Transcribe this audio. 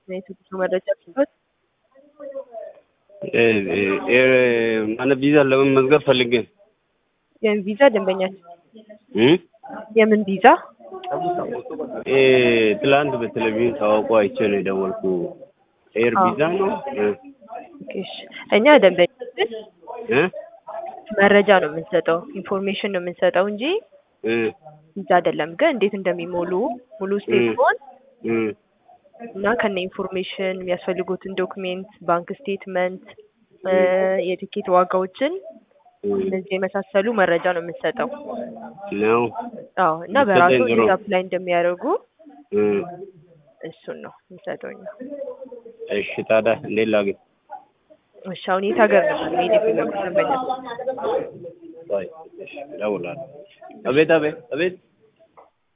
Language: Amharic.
የትኩሱ መረጃ ሲሆን ማለት ቪዛ ለመመዝገብ ፈልጌ የምን ቪዛ ደንበኛችን እ የምን ቪዛ እ ትላንት በቴሌቪዥን ታዋቁ አይቼ ነው የደወልኩ። ኤር አዎ። ቪዛ ነው እ ኦኬ፣ እሺ። እኛ ደንበኛችን እ መረጃ ነው የምንሰጠው ኢንፎርሜሽን ነው የምንሰጠው እንጂ እ ቪዛ አይደለም። ግን እንዴት እንደሚሞሉ ሙሉ ስቴትመንት እ እና ከነ ኢንፎርሜሽን የሚያስፈልጉትን ዶክሜንት፣ ባንክ ስቴትመንት፣ የቲኬት ዋጋዎችን እነዚህ የመሳሰሉ መረጃ ነው የምንሰጠው። ነው አዎ እና ብትሰጠኝ በራሱ ጥሩ። ቪዛ አፕላይ እንደሚያደርጉ እ እሱን ነው የምንሰጠው እኛ። እሺ ታዲያ እንዴት ላግኝ? እሺ አሁን የት ሀገር ነበር መሄድ የፈለጉት ደንበኛ? ቆይ እሺ እደውላለሁ። አቤት አቤት አቤት